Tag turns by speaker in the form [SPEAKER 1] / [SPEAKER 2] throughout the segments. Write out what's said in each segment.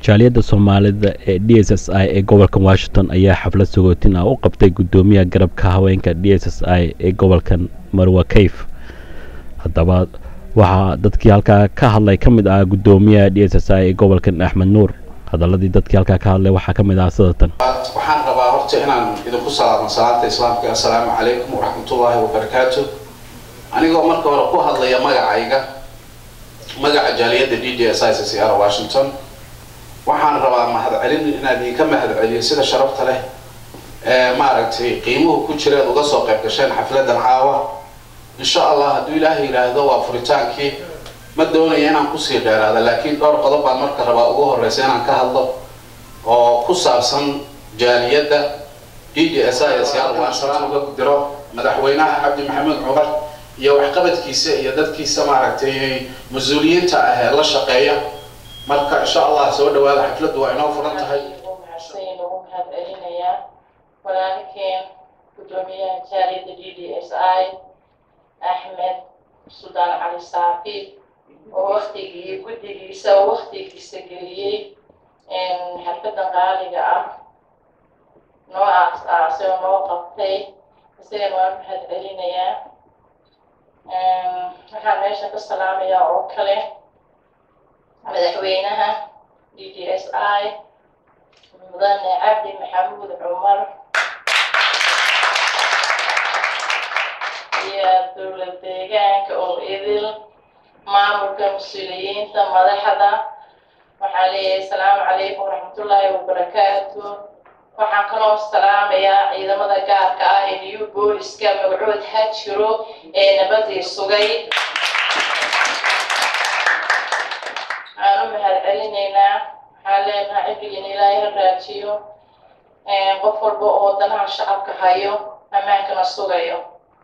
[SPEAKER 1] jaaliyadda soomaalida ee d s s i ee gobolka washington ayaa xaflad sagootin ah u qabtay guddoomiyaha garabka haweenka d s s i ee gobolkan marwa kayf haddaba waxaa dadkii halkaa ka hadlay ka mid ah guddoomiyaha d s s i ee gobolkan axmed nuur hadaladii dadkii halkaa ka hadlay waxaa ka mid ah sidatan
[SPEAKER 2] waxaan rabaa horta inaan idinku salaamo salaanta islaamka assalaamu calaykum waraxmatullaahi wabarakaatu anigoo marka hore ku hadlaya magacayga magaca jaaliyadda d d s i c c r washington waxaan rabaa mahadcelin inaan idinka mahadceliyo sida sharafta leh ee maaragtay qiimuhu ku jireed uga soo qayb gasheen xafladan caawa insha allah hadduu ilaahay yidhaahdo waa furitaankii ma doonaya inaan kusii dheeraada laakiin dhowr qodob baan marka rabaa ugu horeysa inaan ka hadlo oo ku saabsan jaaliyadda d d s i s r uga diro madaxweynaha cabdi maxamed cumar iyo waxqabadkiisa iyo dadkiisa maaragtay mas-uuliyiinta ah ee la shaqeeya marka insha allah soo dhawaada xafladdu waa inoo furan tahay
[SPEAKER 3] ugu mahadcelinayaa walaalkeen guddoomiyaha jaaliyadda d d s i axmed suldaan cali saafi oo waktigii guddigiisa oo waktigiisa geliyey xalfadan qaaliga ah noo aas-aasay oo noo qabtay isagana waan mahadcelinayaa waxaan meesha ka salaamayaa oo kale madaxweynaha d d s i mudane cabdi maxamuud cumar iyo dowlad deegaanka oo idil maamulka mas-uuliyiinta madaxda waxaan leeyahay asalaamu calaykum waraxmatullaahi wabarakaatu waxaan kaloo salaamayaa ciidamada gaarka ah ee new booliska magacood hajiro ee nabadii sugay waxaan u mahadcelinaynaa waxaan leenahay cibrigan ilaahay ha raajiyo qof walba oo danaha shacabka hayo ammaankana sugayo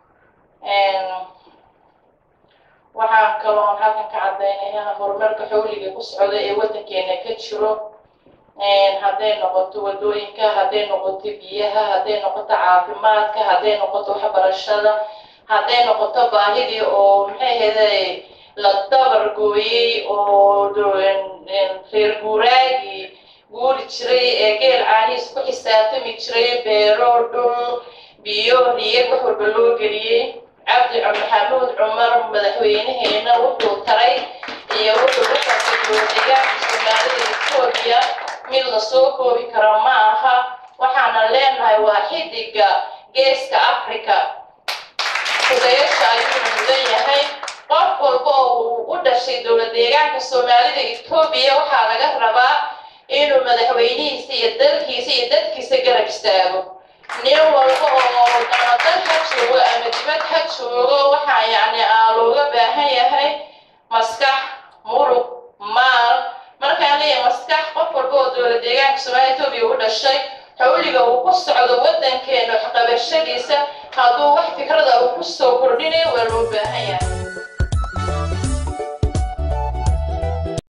[SPEAKER 3] waxaan kaloon halkan ka caddaynayaa horumarka xawliga ku socda ee waddankeena ka jiro hadday noqoto waddooyinka hadday noqoto biyaha hadday noqoto caafimaadka hadday noqoto waxbarashada hadday noqoto baahidii oo maxay ahayday la dabar gooyey oo reer guuraagii guuri jiray ee geel caanihiis ku xisaabtami jiray beero dhul biyo riyad wax walba loo geliyey cabdi maxamuud cumar madaxweynaheena wuxuu taray iyo wuxuu ka qabtay dowladeegaanka soomaalida etoobiya mid la soo koobi karo ma aha waxaana leenahay waa xidiga geeska africa kudayasha ayuu mudan yahay qof walba oo uu u dhashay dowlad deegaanka soomaalida etoobiya waxaa laga rabaa inuu madaxweynihiisa iyo dalkiisa iyo dadkiisa garab istaago nin walba oo ama dal ha joogo ama dibad ha joogo waxaa yacni aa looga baahan yahay maskax murug maal markaan leeyahay maskax qof walba oo dowlad deegaanka soomaalida etoobiya u dhashay xawliga uu ku socdo waddankeena waxqabashadiisa hadduu wax fikrada uu ku soo kordhinayo waa loo baahan yahay